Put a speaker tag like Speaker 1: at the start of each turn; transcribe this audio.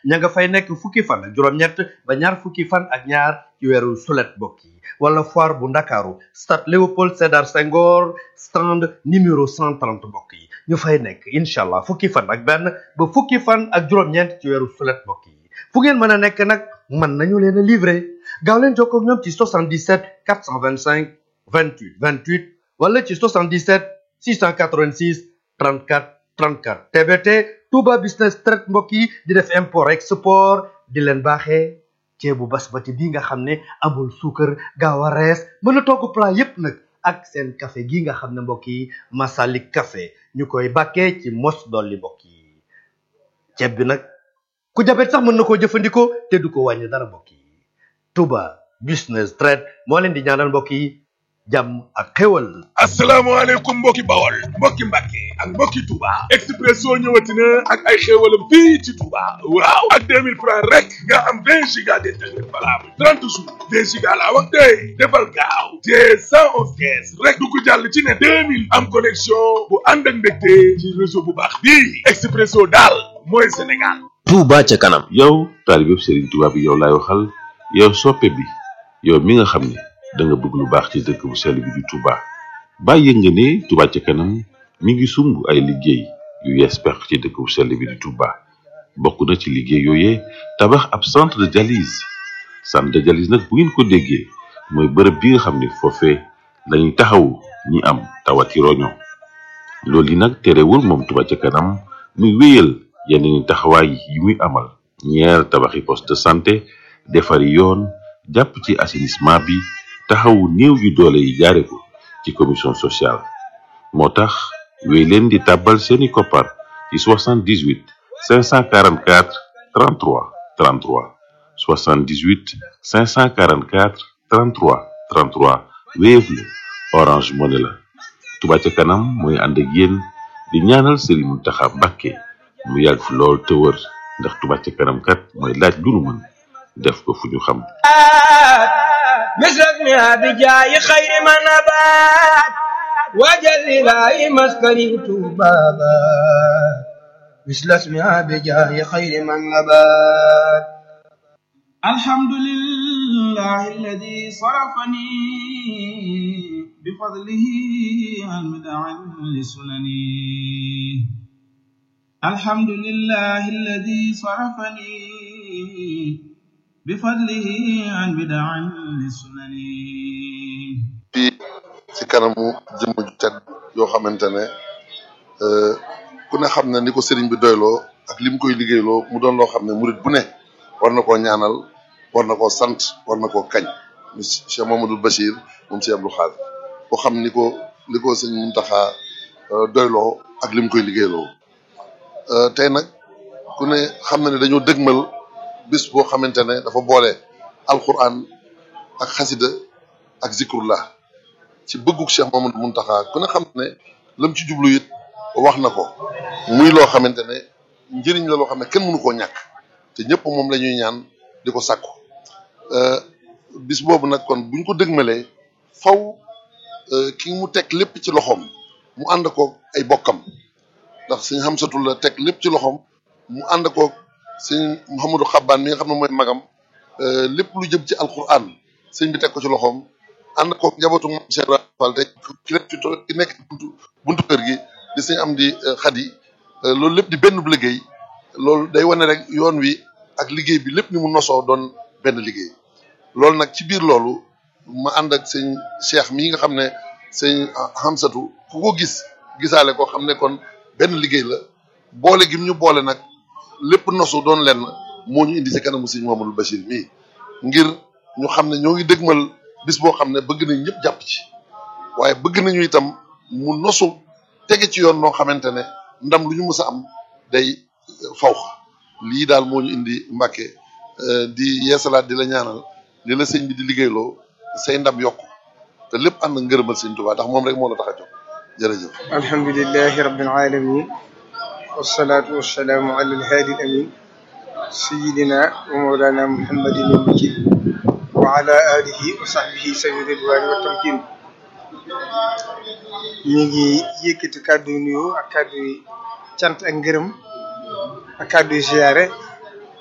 Speaker 1: ña nga fay nekk fukki fan ak juróom-ñett ba ñaar fukki fan ak ñaar ci weeru sulet mbokk yi wala foire bu ndakaaru stade Léopold Sédar Senghor stand numéro 130 mbokk yi ñu fay nekk incha allah fukki fan ak benn ba fukki fan ak juróom-ñeent ci weeru sulet mbokk yi fu ngeen mën a nekk nag mën nañu leen a livrer gaaw leen jokkoo ak ñoom ci 77 425 28 28 wala ci 77 686 34 34 TBT Touba Business Trade mbokk yi di def import export di leen baaxee ceebu basmati bi nga xam ne amul suukar gaaw a rees mën a togg plat yépp nag ak seen café gi nga xam ne mbokk yi Masalik café ñu koy bàkkee ci mos dolli mbokk yi ceeb bi nag ku jabet sax mën na koo jëfandikoo te du ko wàññi dara mbokk yi Touba Business Trade moo leen di ñaanal mbokk yi jàmm ak xéwal
Speaker 2: asalaamaaleykum mbokki bawol mbokki mbàkke ak mbokki Touba Expresso ñëwati na ak ay xéewalam fii ci Touba waaw ak 2000 francs rek nga am 20 giga d'internet valable 30 jours 20 giga laa wax tey defal gaaw te 111 kees rek du ko jàll ci ne 2000 am connexion bu ànd ak mbégte ci réseau bu baax bii Expresso daal mooy Sénégal
Speaker 3: Touba ca kanam yow taalibe Serigne Touba bi yow laay waxal yow soppe bi yow mi nga xam ne da nga bëgg lu baax ci dëkk bu sell bi di Touba bàyyi nga ne Touba ca kanam mi ngi sumb ay liggéey yu yees pex ci dëkk bu sell bi di Touba bokk na ci liggéey yooyee tabax ab centre de dialyse centre de dialyse nag bu ngeen ko déggee mooy bërëb bi nga xam ne foofee lañuy taxawu ñi am tawati roño loolu yi nag terewul moom Touba ca kanam muy wéyal yeneen taxawaay yi muy amal ñeer tabaxi poste de santé defari yoon jàpp ci assainissement bi taxawu néew yu doole yi jaare ko ci commission sociale moo tax wéy leen di tàbbal seeni koppar ci 78 544 33 33 78 544 33 33 Wave la Orange Money la Touba ca kanam mooy ànd ak yéen di ñaanal Serigne Mountakha Mbacké mu yàgg fi lool te wër ndax Touba ca kanam kat mooy laaj lu nu mën def ko fu ñu xam
Speaker 4: مثلنا بجاي خير ما نبات وجل لا مسكني بابا مثل اسمها بجاي خير من نبات
Speaker 5: الحمد لله الذي صرفني بفضله عن مدع لسنني الحمد لله الذي صرفني بفضله عن بدع لسنني
Speaker 6: fii ci kanamu jëmm ju tedd yoo xamante ne ku ne xam ne ni ko sëriñ bi doyloo ak li mu koy liggéeyloo mu doon loo xam ne murit bu ne war na koo ñaanal war na koo sant war na koo kañ mu Cheikh Mamadou Bachir moom Cheikh Abdou Khadre ko xam ni ko li ko sëñ Muntaxa doyloo ak li mu koy liggéeyloo tey nag ku ne xam na ne dañoo dëgmal bis boo xamante ne dafa boole alquran ak xasida ak zikrullah ci bëgguk Cheikh Mamadou Muntaxa ku ne xam ne lam ci jublu it wax na ko muy loo xamante ne njëriñ la loo xam ne kenn mënu koo ñàkk te ñëpp moom la ñuy ñaan di ko sàkku bis boobu nag kon buñ ko dëgmalee faw ki mu teg lépp ci loxoom mu ànd ko ay bokkam ndax sëñ Xamsatu la teg lépp ci loxoom mu ànd ko sëñ Mouhamadou Xabbaan mi nga xam ne mooy magam lépp lu jëm ci alquran sëñ bi teg ko ci loxoom ànd ko njabootu moom Cheikh Ibrahima Fall te ki nekk ci to- ki nekk ci buntu buntu kër gi di sëñ am di xadi loolu lépp di benn bu liggéey loolu day wane rek yoon wi ak liggéey bi lépp ni mu nosoo doon benn liggéey loolu nag ci biir loolu ma ànd ak sëñ Cheikh mii nga xam ne sëñ Hamsatu ku ko gis gisaale ko xam ne kon benn liggéey la boole gim ñu boole nag lépp nosu doon lenn moo ñu indi ci kanamu sëñ Mamadou Bachir mii ngir ñu xam ne ñoo ngi dëgmal bis boo xam ne bëgg nañ ñëpp jàpp ci waaye bëgg nañu itam mu nosu tege ci yoon noo xamante ne ndam lu ñu mës a am day faw lii daal moo ñu indi Mbàkke di yeesalaat di la ñaanal li la sëñ bi di liggéeyloo say ndam yokku te lépp ànd ak ngërëmal sëñ Tuubaa ndax moom rek moo la tax a jóg jërëjëf
Speaker 7: alhamdulilahi rabbil alamin wasalaatu wasalaamu ala alhaadi alamin sayidina wa mawlana muhammadin al-majid wa ala alihi wa sahbihi sawi ridwani wa tamkin ñu ngi yëkkati kàddu yu nuyoo ak kàddu yu cant ak ngërëm ak kàddu yu ziyaare